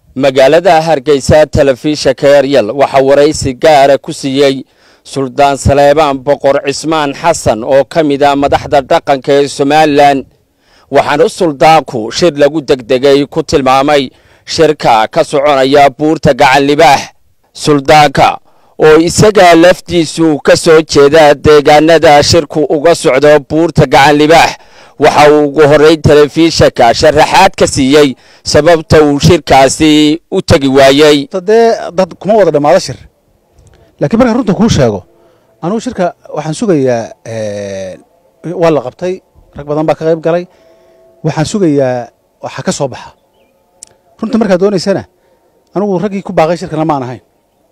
magaalada hargeysa telefishanka eryal waxaa waraysi gaara ku siiyey suldaan saleebaan boqor cismaan xasan oo ka mid a madaxda dhaqanka ee somalilan waxaana suldaanku shir lagu degdegay ku tilmaamay shirka ka soconaya buurta gacan libaax suldaanka oo isaga laftiisu ka soo jeeda deegaanada shirku uga socdo buurta gacan libaax waxa uu ugu horey telefishanka sharaxaad ka siiyey sababta uu shirkaasi u tegi waayey dee dad kuma wada dhammaado shir laakiin markaan runta kuu sheego anugu shirka waxaan sugayaa waa la qabtay rag badan baa ka qayb galay waxaan sugayaa waxa ka soo baxa runta markaad doonaysana anugu raggii ku baaqay shirkana maan ahayn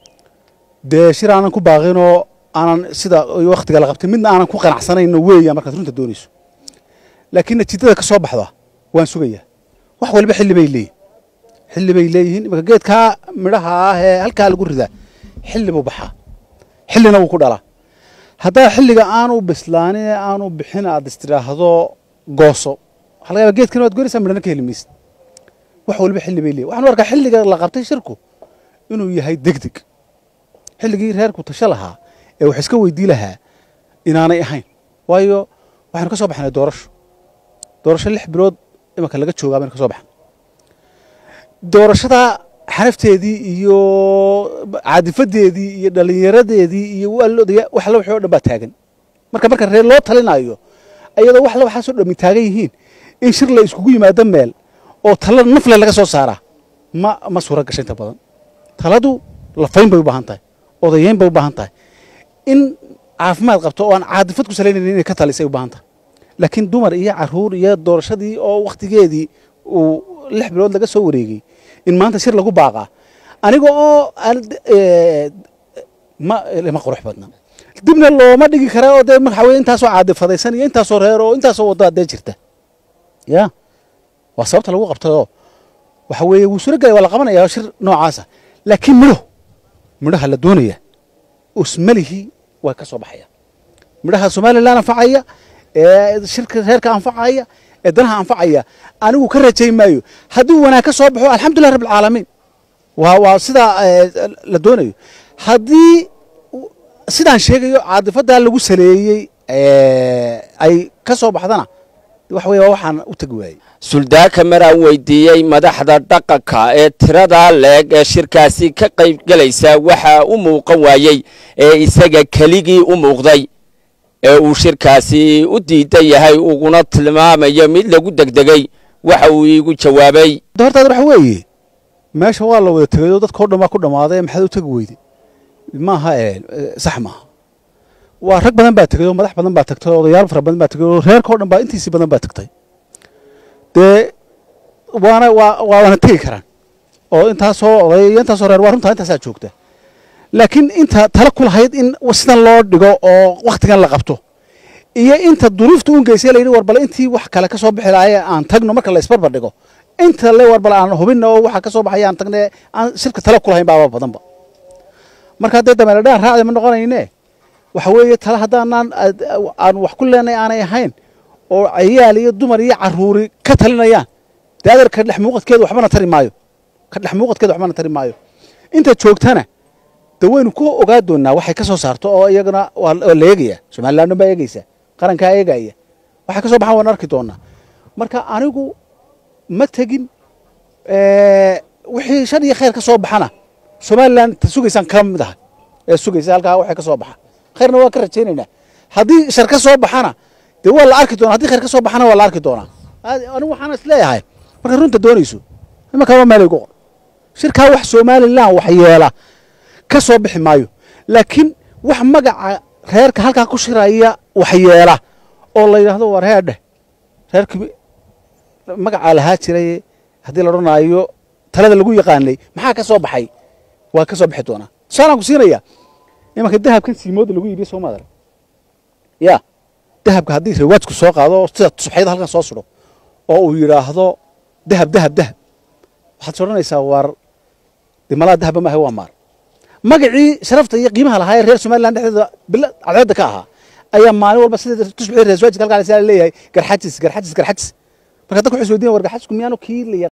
dee shir aanan ku baaqinoo aanan sida wakhtiga la qabtay midna aanan ku qanacsanayno weeya markaad runta doonayso laakiin natiijada ka soo baxda waan sugayaa wax waliba xilli bay leeyihin xilli bay leeyihiin imaka geedkaa midhaha ah ee halkaa lagu ridaa xilli buu baxaa xillina wuu ku dhalaa haddaa xilliga aanu bislaanin ee aanu bixin aad istidhaahdo gooso waxaa laga yaba geedkan waad goynaysaa midhana ka heli maysid wax waliba xilli bay leeyihin waxaan u arkaa xilliga la qabtay shirku inuu yahay degdeg xilligii reerku tasho lahaa ee wax iska weydii lahaa inaanay ahayn waayo waxaanu ka soo baxnay doorasho doorasho lix bilood imanka laga joogaa baynu ka soo baxnay doorashada xanafteedii iyo caadifadeedii iyo dhallinyaradeedii iyo waalodaya wax alla wixii o dhan baa taagan marka marka reer loo talinayo ayadoo wax alla waxaasoo dhammi taagan yihiin in shir la iskugu yimaado meel oo tala nafle laga soo saaraa ma ma suura gasha inta badan taladu lafayn bay u baahan tahay odayeyn bay u baahan tahay in caafimaad qabto oo aan caadifad ku salaynayn inay ka talisay u baahan tahay laakiin dumar iyo caruur iyo doorashadii oo wakhtigeedii uu lix bilood laga soo wareegay in maanta shir lagu baaqaa aniga oo ma ma qurux badna dibna looma dhigi kara oo dee waxa weye intaasoo caadifadaysan iyo intaasoo reer oo intaasoo waddaa dee jirta ya waa sababta lagu qabtayoo waxa weeye wuu suro gelay waa la qabanaya shir noocaasa laakiin midho midhaha la doonaya usmalihii waa ka soo baxaya midhaha somalilan anfacaya ee shirka reerka anfacaya ee danaha anfacaya anigu ka rajayn maayo haddii wanaag ka soo baxo alxamdulilah rabb alcaalamiin waa waa sidaa la doonayo haddii sidaan sheegayo caadifadaa lagu saleeyey ay ka soo baxdana waxa weye waa waxaan u tegi waayey suldaanka maraan weydiiyey madaxda dhaqanka ee tirada leeg ee shirkaasi ka qayb gelaysa waxaa u muuqan waayey ee isaga keligii u muuqday ee uu shirkaasi u diidan yahay uguna tilmaamayo mid lagu degdegay waxa uu iigu jawaabay hortaad waxa weeye meesha waa la wada tegayoo dadka o dhan baa ku dhammaaday maxaad u tegi weyday maaha sax maaha waa rag badan baa tegay oo madax badan baa tagtay oo odayaal fara badan baa tegay oo reerka o dhan baa intiisii badan baa tagtay dee waana waa waana tegi karaan oo intaasoo oday iyo intaasoo reer waa runtaa intaasaa joogta laakiin inta tala ku lahayd in sidan loo dhigo oo wakhtigan la qabto iyo inta duruufta un geysay la yidhi war bal intii wax kale ka soo bixi lahaye aan tagno marka la isbarbar dhigo inta le war bal aan hubinna oo waxa ka soo baxaya aan tagne aan shirka tala ku lahayn baaba badanba marka haddee dameeladhaan raacda ma noqonayne waxa weeye tala haddaanaan aan wax ku leenay aanay ahayn oo cayaal iyo dumar iyo caruuri ka talinayaan dee adeer ka dhex muuqadkeedu waxbana tari maayo ka dhex muuqadkeedu waxbana tari maayo inta joogtana de waynu ku ogaa doonaa waxay ka soo saarto oo iyagana waa la eegaya somalilan dhan baa eegaysa qarankaa eegaya waxay ka soo baxaan waan arki doonaa marka anigu ma tegin wixii shar iyo khayr ka soo baxana somalilan ta sugaysaan kala mid aha ee sugaysa halkaa waxay ka soo baxa khayrna waa ka rajaynaynaa haddii shar ka soo baxana dee waa la arki doonaa haddii khayr ka soo baxana waa la arki doonaa anigu waxaan is leeyahay markaad runta doonayso imankaa waa meelay gu qor shirkaa wax somalilan wax yeela ka soo bixi maayo laakiin wax magaca reerka halkaa ku shiraya wax yeela oo la yidhaahdo war heerdheh reerkii magacaa lahaa jiray haddii la odhanaayo talada lagu yaqaanay maxaa ka soo baxay waa ka soo bixi doonaa tusaalaan ku siinaya imanka dahabkan siimooda lagu iibiye soo maadara ya dahabka haddii rawaajku soo qaado sida suxyada halkan soo sudho oo uu yidhaahdo dahab dahab dahab waxaad is odhanaysaa war de malaa dahaba maaha waa maar magacii sharafta iyo qiimaha lahaa ee reer somalilan dhexdeeda bila cadceedda ka ahaa ayaa maalin walba sida tusbixii reer waajidka halkaa leeyahay garxajis garxajis garxajis marka dadka waxay isweydiin war garxajisku miyaanu kii la